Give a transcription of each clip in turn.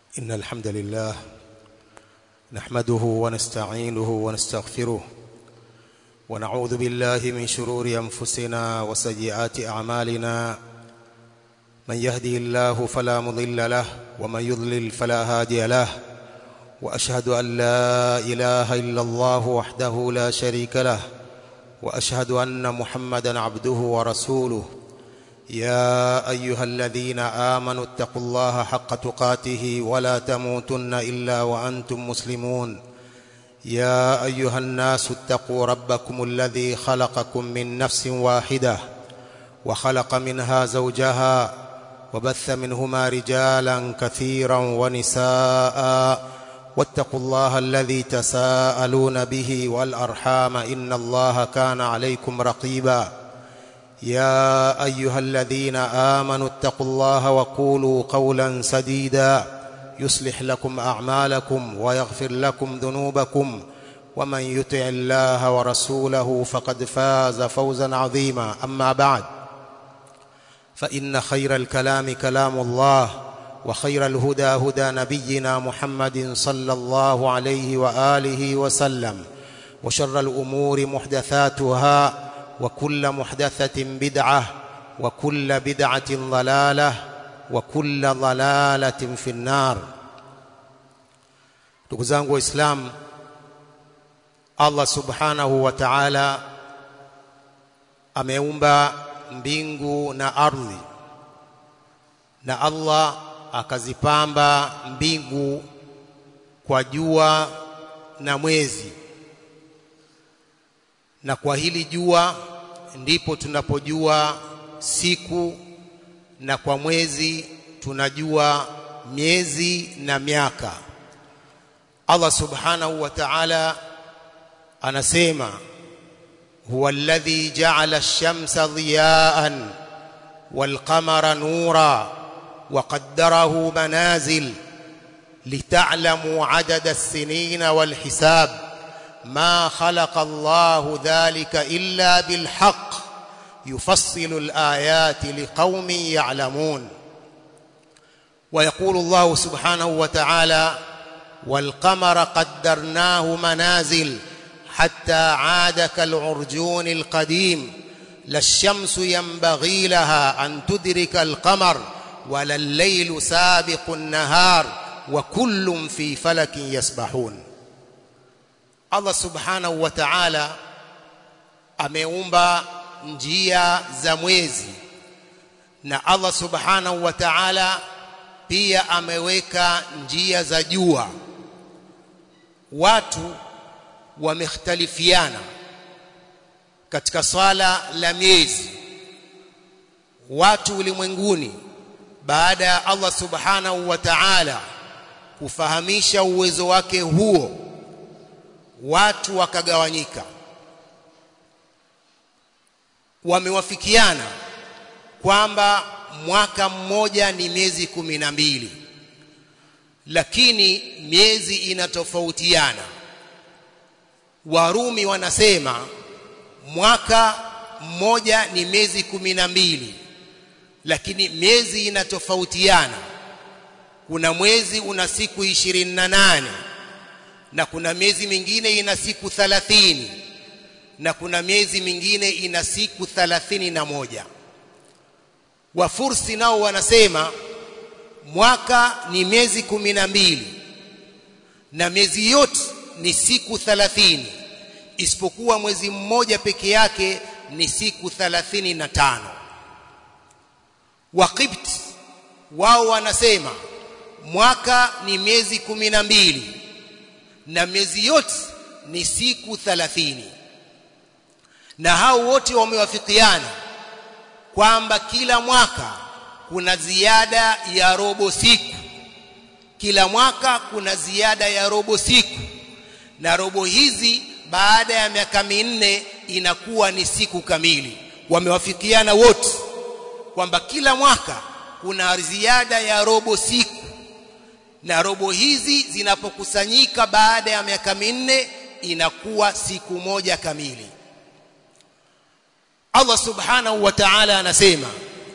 إن الحمد لله نحمده ونستعينه ونستغفره ونعوذ بالله من شرور أنفسنا وسيئات أعمالنا من يهدي الله فلا مضل له ومن يضلل فلا هادي له وأشهد أن لا إله إلا الله وحده لا شريك له وأشهد أن محمدا عبده ورسوله يا أيها الذين آمنوا اتقوا الله حق تقاته ولا تموتن إلا وأنتم مسلمون يا أيها الناس اتقوا ربكم الذي خلقكم من نفس واحدة وخلق منها زوجها وبث منهما رجالا كثيرا ونساء واتقوا الله الذي تساءلون به والأرحام إن الله كان عليكم رقيبا يا أيها الذين آمنوا اتقوا الله وقولوا قولا سديدا يصلح لكم أعمالكم ويغفر لكم ذنوبكم ومن يطع الله ورسوله فقد فاز فوزا عظيما أما بعد فإن خير الكلام كلام الله وخير الهدى هدى نبينا محمد صلى الله عليه وآله وسلم وشر الأمور محدثاتها وكل محدثة بدعة وكل بدعة ضلالة وكل ضلالة في النار ndugu zangu waislamu allah subhanahu wa taala ameumba mbingu na ardhi na allah akazipamba mbingu kwa jua na mwezi na kwa hili jua ndipo tunapojua siku na kwa mwezi tunajua miezi na miaka Allah subhanahu wa ta'ala anasema huwa alladhi ja'ala ash-shamsa dhiya'an wal qamara nura wa qaddarahu manazil lita'lamu 'adada as-sinina wal hisab ما خلق الله ذلك إلا بالحق يفصل الآيات لقوم يعلمون ويقول الله سبحانه وتعالى والقمر قدرناه منازل حتى عاد كالعرجون القديم لا الشمس ينبغي لها أن تدرك القمر ولا الليل سابق النهار وكل في فلك يسبحون Allah subhanahu wa ta'ala ameumba njia za mwezi na Allah subhanahu wa ta'ala pia ameweka njia za jua watu wamekhtalifiana katika swala la miezi watu ulimwenguni baada ya Allah subhanahu wa ta'ala kufahamisha uwezo wake huo watu wakagawanyika wamewafikiana kwamba mwaka mmoja ni miezi kumi na mbili lakini miezi inatofautiana warumi wanasema mwaka mmoja ni miezi kumi na mbili lakini miezi inatofautiana kuna mwezi una siku ishirini na nane na kuna miezi mingine ina siku 30 na kuna miezi mingine ina siku 31 wafursi nao wanasema mwaka ni miezi kumi na mbili na miezi yote ni siku 30 isipokuwa mwezi mmoja peke yake ni siku 35 waqibt wao wanasema mwaka ni miezi kumi na mbili na miezi yote ni siku 30 na hao wote wamewafikiana kwamba kila mwaka kuna ziada ya robo siku kila mwaka kuna ziada ya robo siku na robo hizi baada ya miaka minne inakuwa ni siku kamili wamewafikiana wote kwamba kila mwaka kuna ziada ya robo siku na robo hizi zinapokusanyika baada ya miaka minne inakuwa siku moja kamili Allah subhanahu wa ta'ala anasema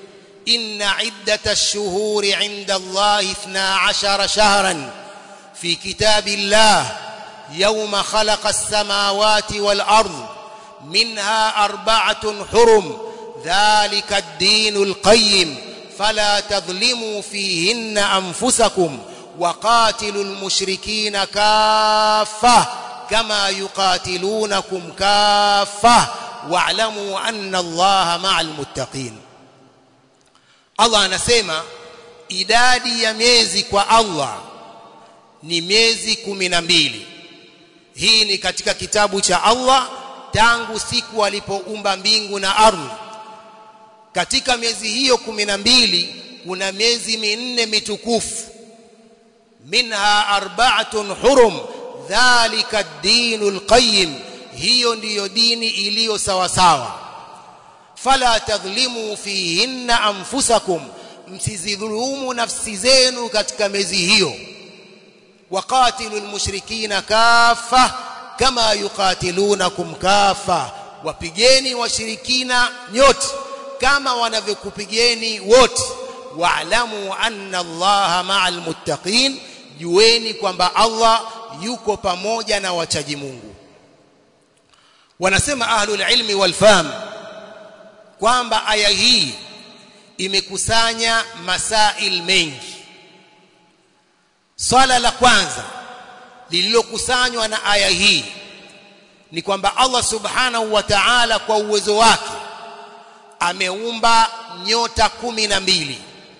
إن عدة الشهور عند الله اثنا عشر شهرا في كتاب الله يوم خلق السماوات والأرض منها أربعة حرم ذلك الدين القيم فلا تظلموا فيهن أنفسكم وقاتلوا المشركين كافة كما يقاتلونكم كافة واعلموا أن الله مع المتقين Allah anasema idadi ya miezi kwa Allah ni miezi kumi na mbili. Hii ni katika kitabu cha Allah tangu siku alipoumba mbingu na ardhi. Katika miezi hiyo kumi na mbili kuna miezi minne mitukufu, minha arba'atun hurum, dhalika ad-dinul qayyim, hiyo ndiyo dini iliyo sawa sawa fala tadhlimu fihinna anfusakum msizidhulumu nafsi zenu katika miezi hiyo waqatilu almushrikina kafa kama yuqatilunakum kafa wapigeni washirikina nyote kama wanavyokupigeni wote wa'lamu anna allaha ma'al muttaqin jueni kwamba Allah yuko pamoja na wachaji Mungu wanasema ahlul ilmi wal fahm kwamba aya hii imekusanya masail mengi swala la kwanza lililokusanywa na aya hii ni kwamba Allah subhanahu wa ta'ala kwa uwezo wake ameumba nyota kumi na mbili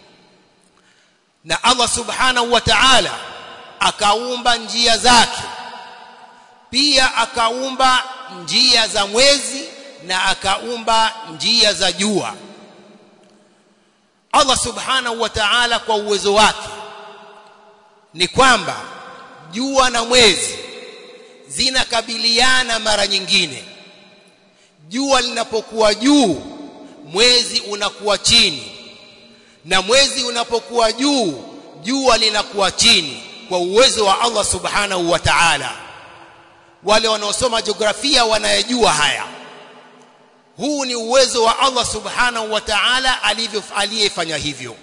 na Allah subhanahu wa ta'ala akaumba njia zake pia akaumba njia za mwezi na akaumba njia za jua Allah subhanahu wa ta'ala kwa uwezo wake ni kwamba jua na mwezi zinakabiliana mara nyingine jua linapokuwa juu mwezi unakuwa chini na mwezi unapokuwa juu jua linakuwa chini kwa uwezo wa Allah subhanahu wa ta'ala wale wanaosoma jiografia wanayajua haya huu ni uwezo wa Allah subhanahu wa ta'ala alivyo aliyefanya hivyo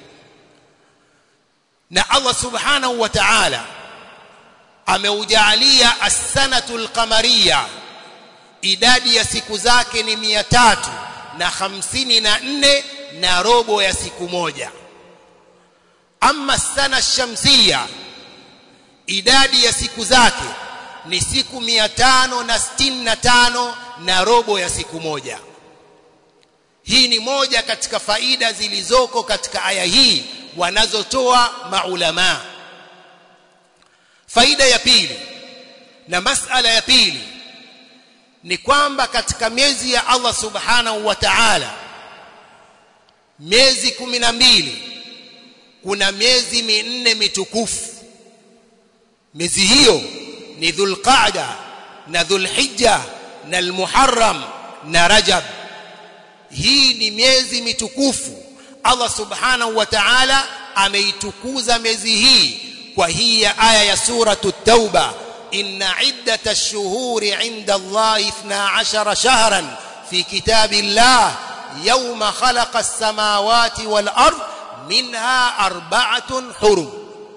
na Allah subhanahu wa ta'ala ameujalia as-sanatul qamariyya idadi ya siku zake ni mia tatu na hamsini na nne na robo ya siku moja ama sana shamsia idadi ya siku zake ni siku mia tano na sitini na tano na robo ya siku moja hii ni moja katika faida zilizoko katika aya hii wanazotoa maulama faida ya pili na masala ya pili ni kwamba katika miezi ya Allah subhanahu wa ta'ala miezi kumi na mbili kuna miezi minne mitukufu miezi hiyo ni dhulqaada na dhulhijja na almuharram na rajab hii ni miezi mitukufu Allah subhanahu wa ta'ala ameitukuza miezi hii kwa hii ya aya ya suratu tauba inna iddata ash-shuhuri 'inda Allah 12 shahran fi kitabillah yawma khalaqa as-samawati wal ard minha arba'atun hurum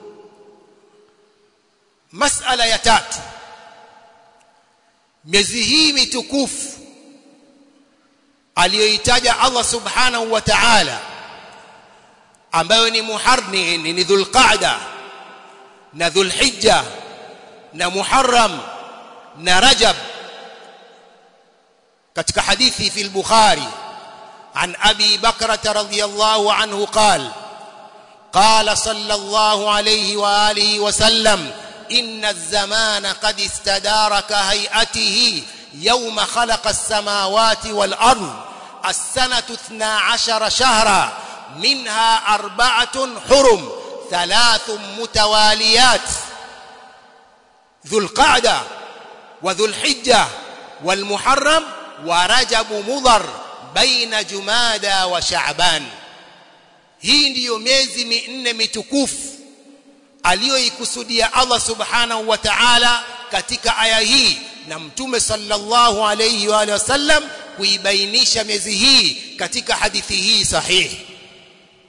mas'ala ya tatu miezi hii mitukufu aliyoitaja Allah subhanahu wa ta'ala ambayo ni muharni ni dhulqa'da na dhulhijja na muharram na rajab katika hadithi fi al-bukhari عن أبي بكرة رضي الله عنه قال قال صلى الله عليه وآله وسلم إن الزمان قد استدار كهيئته يوم خلق السماوات والأرض السنة اثنا عشر شهرا منها أربعة حرم ثلاث متواليات ذو القعدة وذو الحجة والمحرم ورجب مضر baina jumada wa shaaban hii ndiyo miezi minne mitukufu aliyoikusudia Allah subhanahu wa ta'ala katika aya hii na mtume sallallahu alayhi wa sallam kuibainisha miezi hii katika hadithi hii sahihi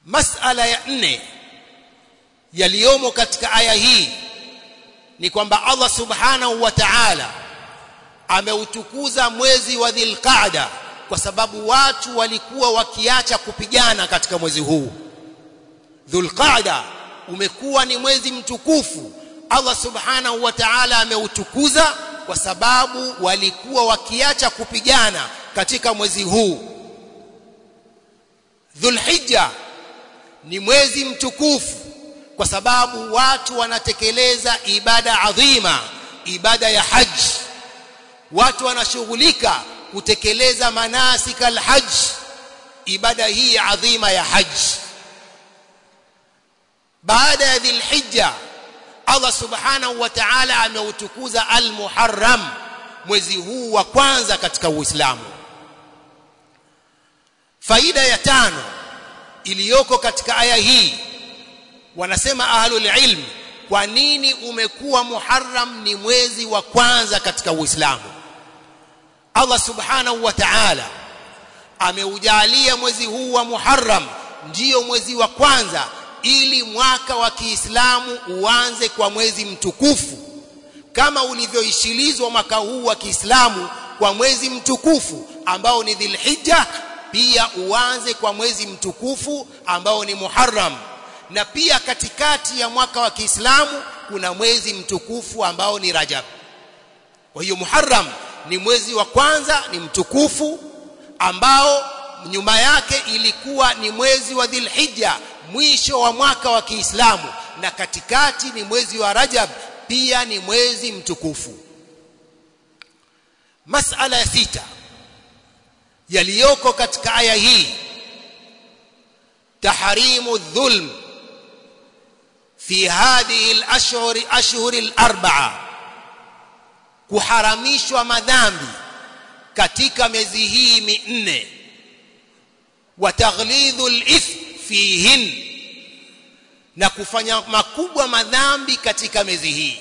masala ya nne yaliyomo katika aya hii ni kwamba Allah subhanahu wa ta'ala ameutukuza mwezi wa Dhulqa'da kwa sababu watu walikuwa wakiacha kupigana katika mwezi huu Dhulqa'da umekuwa ni mwezi mtukufu Allah subhanahu wa ta'ala ameutukuza kwa sababu walikuwa wakiacha kupigana katika mwezi huu Dhulhijja ni mwezi mtukufu kwa sababu watu wanatekeleza ibada adhima ibada ya haji watu wanashughulika kutekeleza manasika alhajj ibada hii adhima ya haji baada ya dhilhijja Allah subhanahu wa ta'ala ameutukuza al-Muharram mwezi huu wa kwanza katika Uislamu faida ya tano iliyoko katika aya hii wanasema ahlul ilm kwa nini umekuwa Muharram ni mwezi wa kwanza katika Uislamu Allah subhanahu wa ta'ala ameujalia mwezi huu wa Muharram ndiyo mwezi wa kwanza ili mwaka wa Kiislamu uanze kwa mwezi mtukufu kama ulivyoishilizwa mwaka huu wa Kiislamu kwa mwezi mtukufu ambao ni Dhulhijja pia uanze kwa mwezi mtukufu ambao ni Muharram na pia katikati ya mwaka wa Kiislamu kuna mwezi mtukufu ambao ni Rajab kwa hiyo Muharram ni mwezi wa kwanza ni mtukufu ambao nyuma yake ilikuwa ni mwezi wa Dhulhijja mwisho wa mwaka wa Kiislamu na katikati ni mwezi wa Rajab pia ni mwezi mtukufu masala ya sita yaliyoko katika aya hii tahrimu dhulm fi hadhihi al-ashhur ashhur al-arba'a kuharamishwa madhambi katika miezi hii minne wa taghlidhu al-ithm fihin na kufanya makubwa madhambi katika miezi hii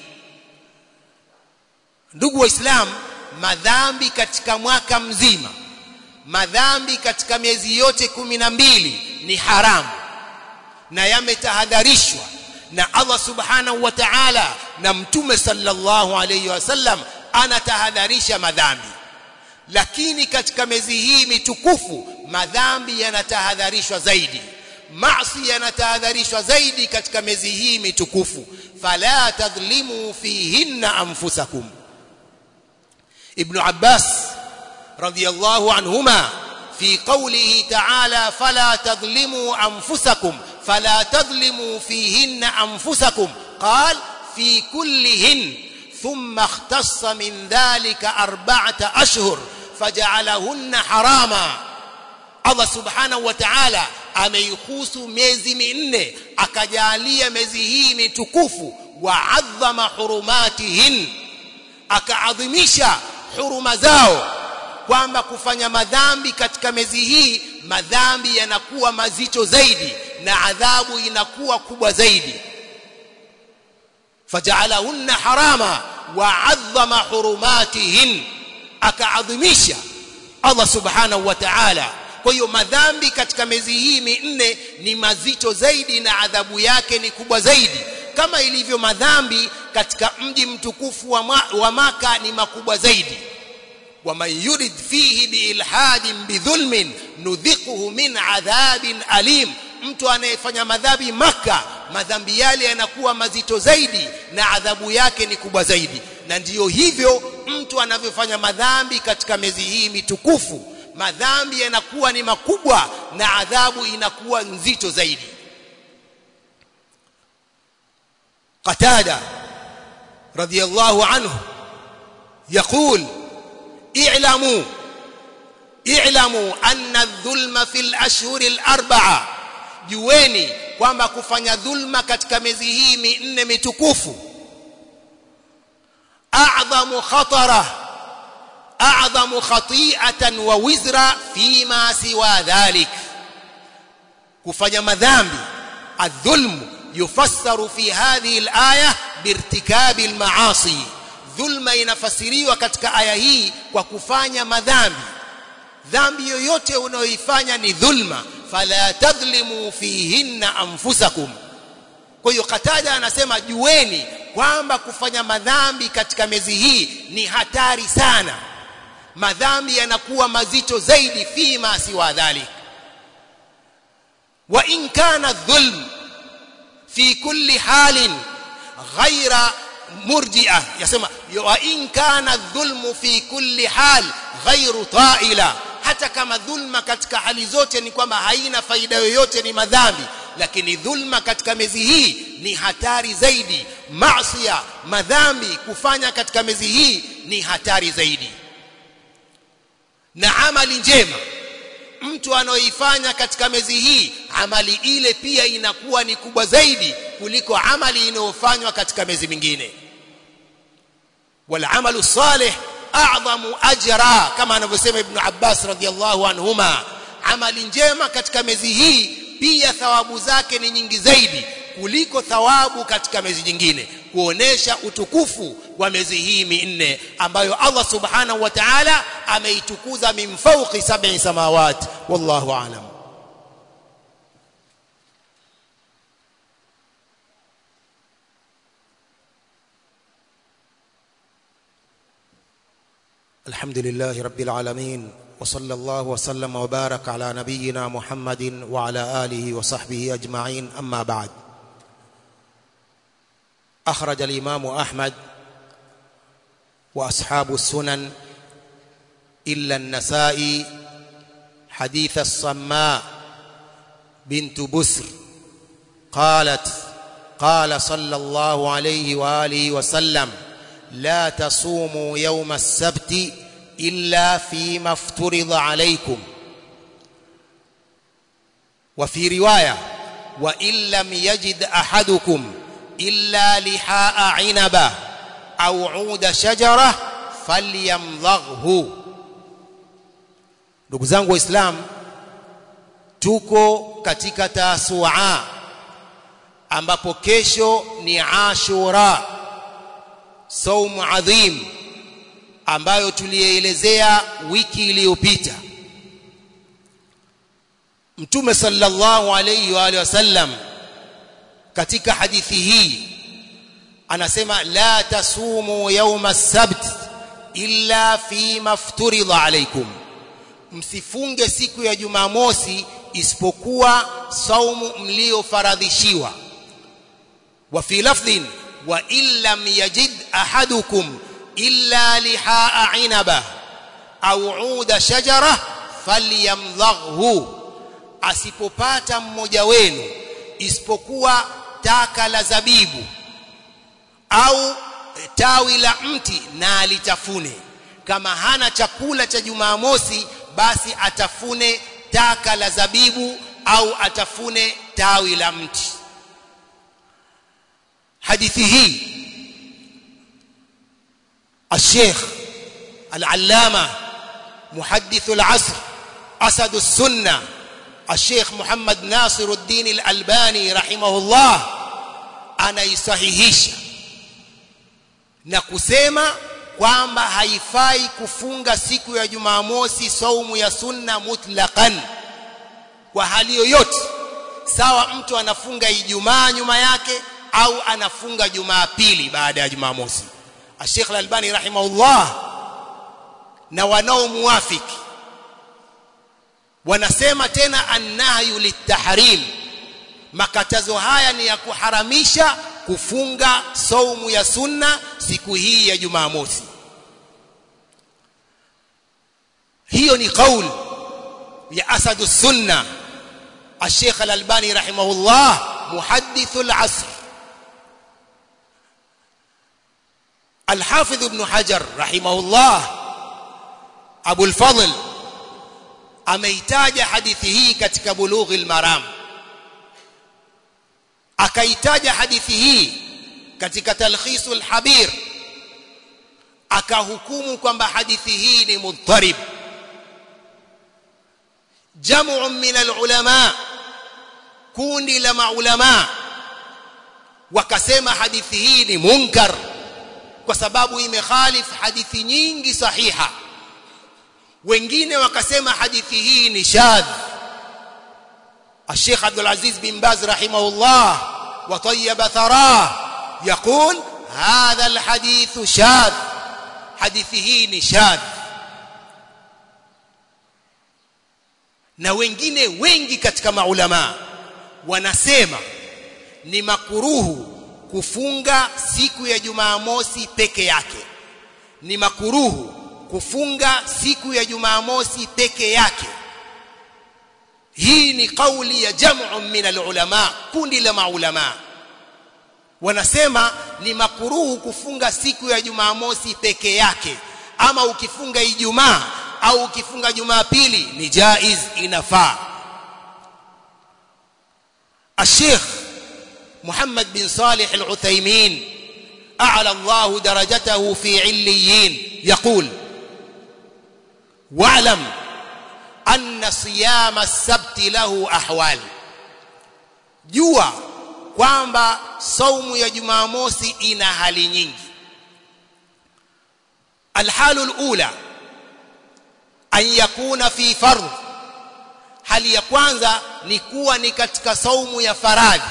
ndugu waislamu madhambi katika mwaka mzima madhambi katika miezi yote kumi na mbili ni haramu na yametahadharishwa na Allah subhanahu wa ta'ala na mtume sallallahu alayhi wasallam anatahadharisha madhambi lakini katika miezi hii mitukufu madhambi yanatahadharishwa zaidi maasi yanatahadharishwa zaidi katika miezi hii mitukufu fala tadhlimu fihinna anfusakum ibn abbas radiyallahu anhuma في قوله تعالى فلا تظلموا أنفسكم فلا تظلموا فيهن أنفسكم قال في كلهن ثم اختص من ذلك أربعة أشهر فجعلهن حراما Allah subhanahu wa ta'ala ameihusu miezi minne akajalia miezi hii mitukufu wa adhama hurumatihin akaadhimisha huruma zao kwamba kufanya madhambi katika miezi hii madhambi yanakuwa mazito zaidi na adhabu inakuwa kubwa zaidi faja'alahunna harama wa 'azzama hurumatihin akaadhimisha Allah subhanahu wa ta'ala kwa hiyo madhambi katika miezi hii minne ni mazito zaidi na adhabu yake ni kubwa zaidi kama ilivyo madhambi katika mji mtukufu wa, ma, wa maka ni makubwa zaidi ومن يرد فيه بإلحاد بظلم نذقه من عذاب أليم mtu anayefanya madhambi maka madhambi yale yanakuwa mazito zaidi na adhabu yake ni kubwa zaidi na ndiyo hivyo mtu anavyofanya madhambi katika miezi hii mitukufu madhambi yanakuwa ni makubwa na adhabu inakuwa nzito zaidi qatada radiyallahu anhu يقول اعلموا اعلموا ان الظلم في الاشهر الاربعه jueni kwamba kufanya dhulma katika miezi hii minne mitukufu a'dhamu khatara a'dhamu khati'atan wa wizra fima siwa dhalik kufanya madhambi adh-dhulm yufassaru fi hadhihi al-aya birtikabi al-ma'asi dhulma inafasiriwa katika aya hii kwa kufanya madhambi dhambi yoyote unayoifanya ni dhulma fala tadhlimu fihinna anfusakum kwa hiyo Katada anasema jueni kwamba kufanya madhambi katika miezi hii ni hatari sana madhambi yanakuwa mazito zaidi fima siwa dhalik wa in kana dhulm fi kulli halin ghaira murji'a yasema wa in kana dhulmu fi kulli hal ghairu ta'ila hata kama dhulma katika hali zote ni kwamba haina faida yoyote ni madhambi lakini dhulma katika miezi hii ni hatari zaidi maasiya madhambi kufanya katika miezi hii ni hatari zaidi na amali njema mtu anaoifanya katika miezi hii amali ile pia inakuwa ni kubwa zaidi kuliko amali inayofanywa katika miezi mingine wal amalu salih a'zamu ajra kama anavyosema ibn Abbas radhiyallahu anhuma amali njema katika miezi hii pia thawabu zake ni nyingi zaidi kuliko thawabu katika miezi nyingine kuonesha utukufu wa miezi hii minne ambayo Allah subhanahu wa ta'ala ameitukuza min fawqi sab'i samawati wallahu a'lam الحمد لله رب العالمين وصلى الله وسلم وبارك على نبينا محمد وعلى آله وصحبه أجمعين أما بعد أخرج الإمام أحمد وأصحاب السنن إلا النسائي حديث الصماء بنت بسر قالت قال صلى الله عليه وآله وسلم لا تصوموا يوم السبت إلا فيما افترض عليكم وفي رواية وإن لم يجد أحدكم إلا لحاء عنبة أو عود شجرة فليمضغه ndugu zangu waislamu tuko katika tasua ambapo kesho ni ashura saumu adhim ambayo tulielezea wiki iliyopita mtume sallallahu alayhi wa alihi wasallam katika hadithi hii anasema la tasumu yawma as-sabt illa fi mafturidha alaykum msifunge siku ya jumamosi isipokuwa saumu mliofaradhishiwa wa fi lafdhin wa illam yajid ahadukum illa lihaa inaba au uda shajara falyamdhaghu asipopata mmoja wenu isipokuwa taka la zabibu au tawi la mti na alitafune kama hana chakula cha jumamosi basi atafune taka la zabibu au atafune tawi la mti hadithi hii الشيخ العلامة محدث العصر أسد السنة الشيخ محمد ناصر الدين الألباني رحمه الله anaisahihisha na kusema kwamba haifai kufunga siku ya Jumamosi saumu ya sunna mutlaqan kwa hali yoyote sawa mtu anafunga Ijumaa nyuma yake au anafunga Jumapili baada ya Jumamosi Sheikh Al-Albani rahimahullah na wanaomuafiki wanasema tena annahyu litahrim makatazo haya ni ya kuharamisha kufunga saumu ya sunna siku hii ya Jumamosi hiyo ni kauli ya asadu sunna الشيخ الألباني رحمه الله محدث العصر الحافظ ابن حجر رحمه الله أبو الفضل ameitaja hadithi hii katika bulughi almaram akaitaja hadithi hii katika talkhisul habir akahukumu kwamba hadithi hii ni mudharib jamu min alulama kundi la maulama wakasema hadithi hii ni munkar kwa sababu imekhalif hadithi nyingi sahiha wengine wakasema hadithi hii ni shadh الشيخ عبد العزيز بن باز رحمه الله وطيب ثراه يقول هذا الحديث شاذ حديثه نشاذ na wengine wengi katika maulama wanasema ni makuruhu kufunga siku ya Jumamosi peke yake ni makuruhu kufunga siku ya Jumamosi peke yake hii ni kauli ya jam'u min alulama kundi la maulama wanasema ni makuruhu kufunga siku ya Jumamosi peke yake ama ukifunga Ijumaa au ukifunga Jumapili ni jaiz inafaa الشيخ محمد بن صالح العثيمين أعلى الله درجته في عليين يقول واعلم أن صيام السبت له أحوال جوا kwamba saumu ya Jumamosi ina hali nyingi alhalu alula an yakuna fi fardh hali ya kwanza ni kuwa ni katika saumu ya faradhi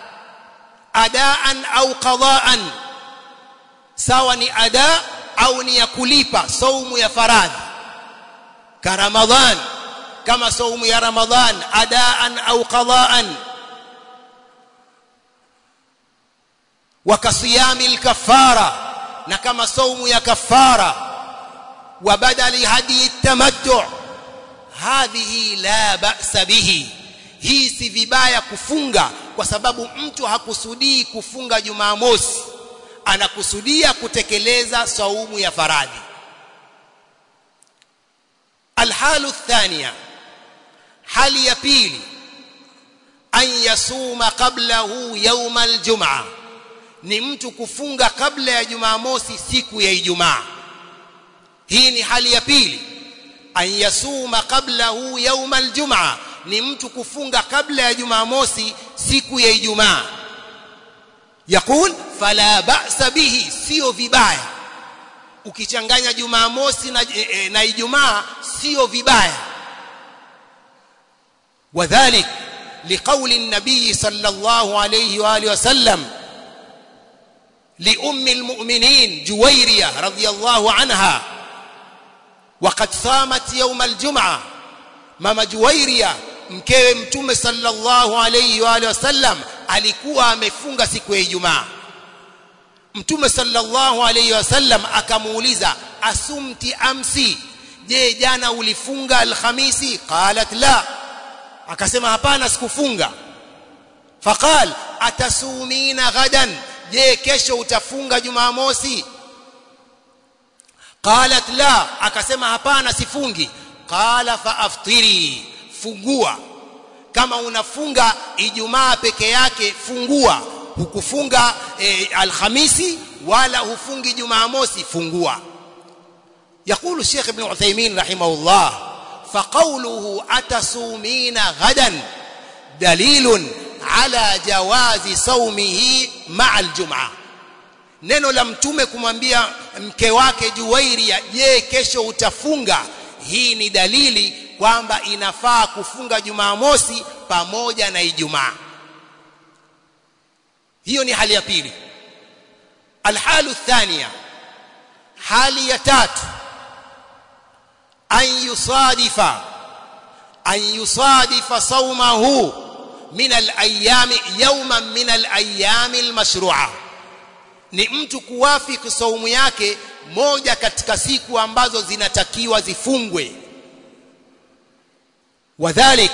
adaan au qadaan sawa ni ada au ni ya kulipa saumu ya faradhi ka ramadhan kama saumu ya ramadhan adaan au qadaan wakasiyami alkafara na kama saumu ya kafara wa badali hadi tamattu hadhihi la ba'sa bihi hii si vibaya kufunga kwa sababu mtu hakusudii kufunga Jumamosi anakusudia kutekeleza saumu ya faradhi alhalu thania hali ya pili an yasuma qablahu yawm aljum'a ni mtu kufunga kabla ya Jumamosi siku ya Ijumaa hii ni hali ya pili an yasuma qablahu yawm aljum'a ni mtu kufunga kabla ya Jumamosi siku ya Ijumaa yakul fala ba'sa bihi sio vibaya ukichanganya Jumamosi na, e, na Ijumaa sio vibaya wadhalik liqauli an-nabii sallallahu alayhi wa alihi wasallam لأم المؤمنين جويرية رضي الله عنها وقد صامت يوم الجمعة ماما جويرية mkewe mtume sallallahu alayhi wa alihi wasallam alikuwa amefunga siku ya Ijumaa mtume sallallahu alayhi wasallam akamuuliza asumti amsi je jana ulifunga alhamisi qalat la akasema hapana sikufunga faqal atasumina ghadan je kesho utafunga jumamosi qalat la akasema hapana sifungi qala fa aftiri fungua kama unafunga ijumaa peke yake fungua hukufunga e, alhamisi wala hufungi jumamosi fungua يقول الشيخ ابن عثيمين رحمه الله فقوله أتصومين غدا دليل على جواز صومه مع الجمعة neno la mtume kumwambia mke wake Juwairia je kesho utafunga hii ni dalili kwamba inafaa kufunga Jumamosi pamoja na Ijumaa hiyo ni hali ya pili alhalu thania hali ya tatu an yusadifa an yusadifa sawmahu min al-ayami yawman min al-ayami al-mashru'a ni mtu kuwafiki saumu yake moja katika siku ambazo zinatakiwa zifungwe wadhalik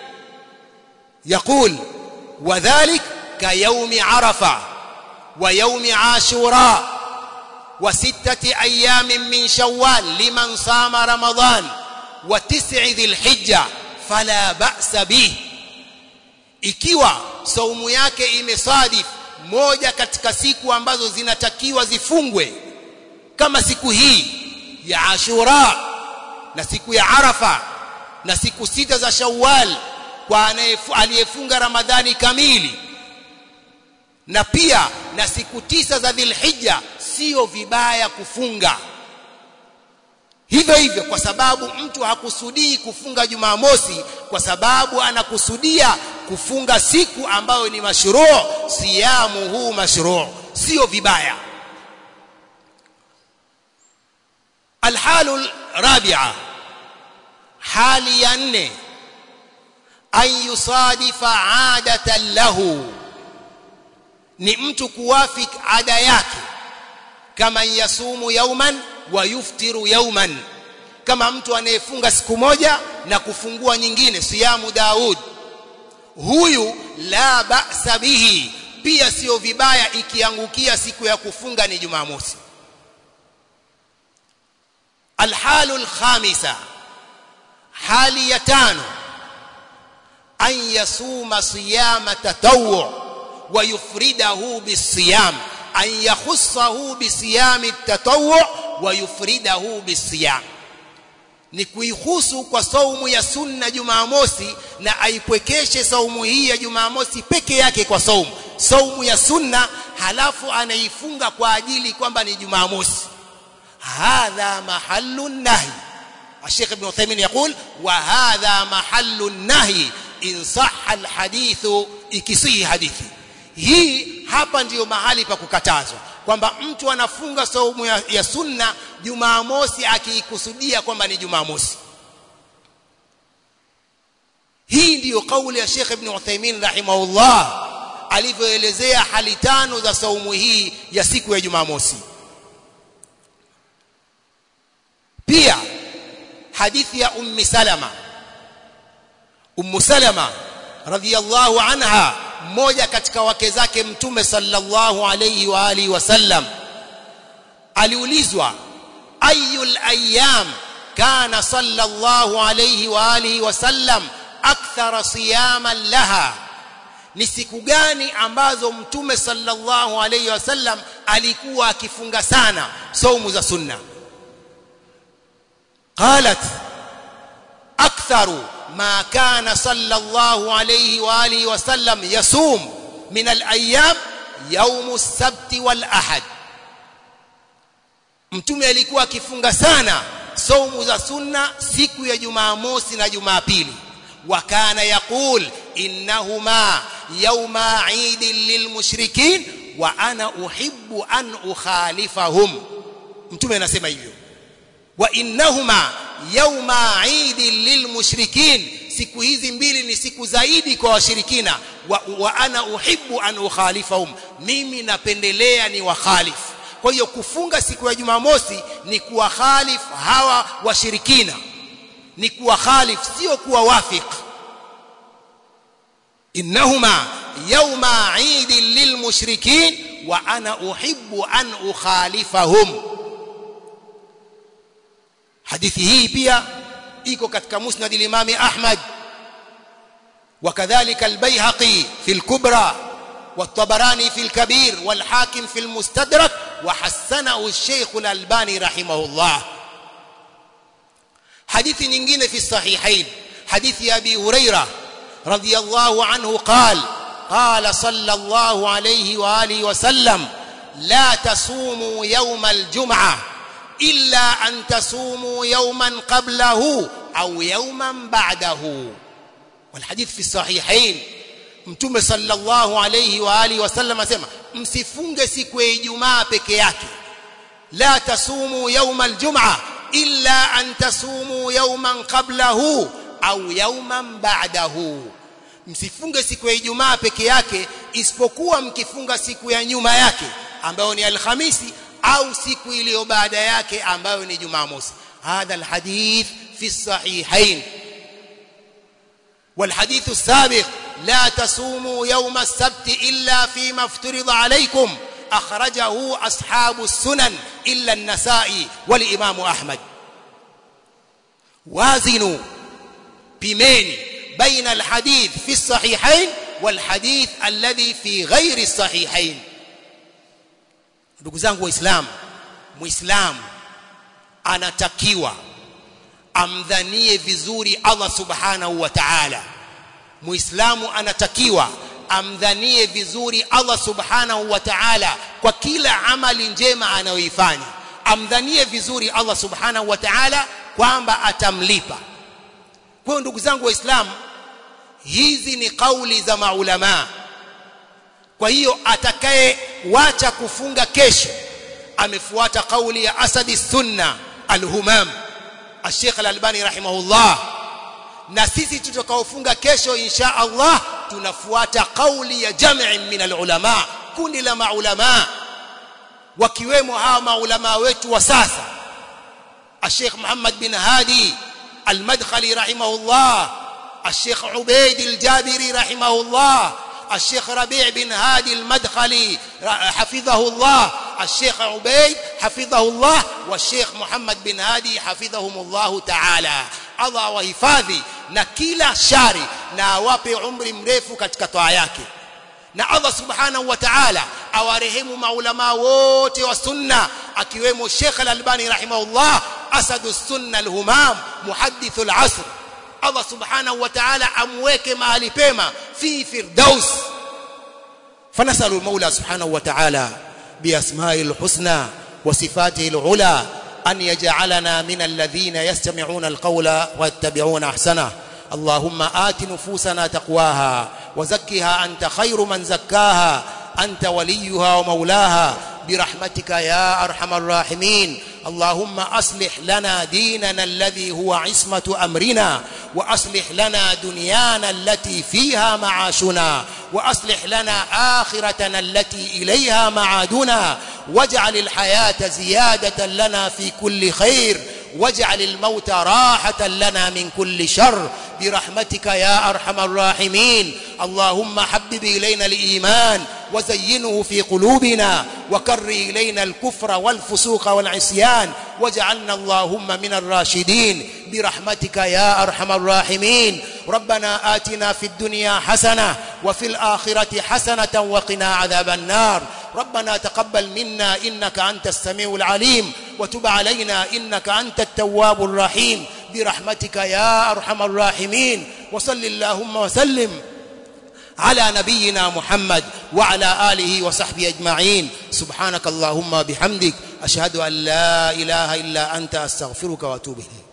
يقول وذلك كيوم عرفة ويوم عاشوراء وستة أيام من شوال لمن صام رمضان وتسع ذي الحجة فلا بأس به ikiwa saumu yake imesadif moja katika siku ambazo zinatakiwa zifungwe kama siku hii ya Ashura na siku ya Arafa na siku sita za Shawwal kwa aliyefunga Ramadhani kamili na pia na siku tisa za Dhulhijja sio vibaya kufunga hivyo hivyo kwa sababu mtu hakusudii kufunga Jumamosi kwa sababu anakusudia kufunga siku ambayo ni mashruu siyamu huu mashruu sio vibaya alhalu rabi'a hali ya nne an yusadifa adatan lahu ni mtu kuwafik ada yake kama yasumu yauman wa yuftiru yauman kama mtu anayefunga siku moja na kufungua nyingine siyamu Daud huyu la ba'sa bihi pia sio vibaya ikiangukia siku ya kufunga ni Jumamosi alhalu alkhamisa hali ya tano an yasuma siyama tatawwu wa yufridahu bisiyam an yakhussahu bisiyami tatawwu wa yufridahu bisiyam ni kuihusu kwa saumu ya sunna Jumamosi na aipwekeshe saumu hii ya Jumamosi peke yake kwa saumu saumu ya sunna halafu anaifunga kwa ajili kwamba ni Jumamosi hadha mahallu nahi الشيخ ابن عثيمين يقول وهذا محل النهي إن صح الحديث ikisihi hadithi hii hapa ndiyo mahali pa kukatazwa kwamba mtu anafunga saumu ya, ya sunna Jumamosi akiikusudia kwamba ni Jumamosi hii ndiyo kauli ya Sheikh Ibn Uthaymeen rahimahullah alivyoelezea hali tano za saumu hii ya siku ya Jumamosi pia hadithi ya Ummi Salama Ummu Salama radhiyallahu anha mmoja katika wake zake mtume sallallahu alayhi wa alihi wasallam aliulizwa ayul ayyam kana sallallahu alayhi wa alihi wasallam akthara siyaman laha ni siku gani ambazo mtume sallallahu alayhi wasallam alikuwa akifunga sana saumu za sunna qalat aktharu ما كان صلى الله عليه واله وسلم يصوم من الايام يوم السبت والاحد mtume alikuwa akifunga sana saumu za sunna siku ya jumamosi na jumapili wa kana yaqul innahuma yawma eid lilmushrikin wa ana uhibbu an ukhalifahum mtume anasema hivyo wa innahuma yauma idi lilmushrikin siku hizi mbili ni siku zaidi kwa washirikina wa, wa ana uhibbu an ukhalifahum mimi napendelea ni wakhalifu kwa hiyo kufunga siku ya jumamosi ni kuwakhalif hawa washirikina ni kuwakhalif sio kuwawafik innahuma yauma idi lilmushrikin wa ana uhibbu an ukhalifahum hadithi hii pia iko katika musnad al-Imam Ahmad وكذلك البيهقي في الكبرى والطبراني في الكبير والحاكم في المستدرك وحسنه الشيخ الألباني رحمه الله حديث nyingine في الصحيحين حديث أبي هريرة رضي الله عنه قال قال صلى الله عليه وآله وسلم لا تصوموا يوم الجمعة إلا أن تصوموا يوما قبله أو يوما بعده والحديث في الصحيحين mtume sallallahu alayhi wa alihi wasallam asema msifunge siku ya Ijumaa peke yake la tasumu yawma aljum'a illa an tasumu yawman qablahu au yawman ba'dahu msifunge siku ya Ijumaa peke yake isipokuwa mkifunga siku ya nyuma yake ambayo ni alhamisi au siku iliyo baada yake ambayo ni Jumamosi hadha alhadith fi الصحيحين والحديث السابق لا تصوموا يوم السبت إلا فيما افترض عليكم أخرجه أصحاب السنن إلا النسائي والإمام أحمد وازنوا بمين بين الحديث في الصحيحين والحديث الذي في غير الصحيحين ndugu zangu waislamu muislamu anatakiwa amdhanie vizuri Allah subhanahu wa ta'ala muislamu anatakiwa amdhanie vizuri Allah subhanahu wa ta'ala kwa kila amali njema anayoifanya amdhanie vizuri Allah subhanahu wa ta'ala kwamba atamlipa kwa hiyo ndugu zangu waislamu hizi ni kauli za maulama kwa hiyo atakayewacha kufunga kesho amefuata kauli ya asadi sunna alhumam الشيخ الألباني رحمه الله na sisi tutakaofunga kesho insha Allah tunafuata kauli ya jamii min alulama kundi la maulama wakiwemo hawa maulama wetu wa sasa الشيخ محمد بن هادي المدخلي رحمه الله الشيخ عبيد الجابري رحمه الله الشيخ ربيع بن هادي المدخلي حفظه الله الشيخ عبيد حفظه الله والشيخ محمد بن هادي حفظهم الله تعالى Allah wahifadhi na kila shari na awape umri mrefu katika toa yake na Allah subhanahu wa ta'ala awarehemu maulama wote wa sunna akiwemo Sheikh Al-Albani rahimahullah asadu sunna al-humam muhaddith al-asr Allah subhanahu wa ta'ala amweke mahali pema fi firdaus فنسأل المولى سبحانه وتعالى بأسمائه الحسنى وصفاته العلى أن يجعلنا من الذين يستمعون القول ويتبعون أحسنه اللهم آت نفوسنا تقواها وزكها أنت خير من زكاها أنت وليها ومولاها برحمتك يا أرحم الراحمين اللهم أصلح لنا ديننا الذي هو عصمة أمرنا وأصلح لنا دنيانا التي فيها معاشنا وأصلح لنا آخرتنا التي إليها معادنا واجعل الحياة زيادة لنا في كل خير واجعل الموت راحة لنا من كل شر برحمتك يا أرحم الراحمين اللهم حبب إلينا الإيمان وزينه في قلوبنا وكر إلينا الكفر والفسوق والعصيان واجعلنا اللهم من الراشدين برحمتك يا أرحم الراحمين ربنا آتنا في الدنيا حسنة وفي الآخرة حسنة وقنا عذاب النار ربنا تقبل منا إنك أنت السميع العليم وتب علينا إنك أنت التواب الرحيم برحمتك يا أرحم الراحمين وصل اللهم وسلم على نبينا محمد وعلى آله وصحبه أجمعين سبحانك اللهم بحمدك أشهد أن لا إله إلا أنت أستغفرك وأتوب إليك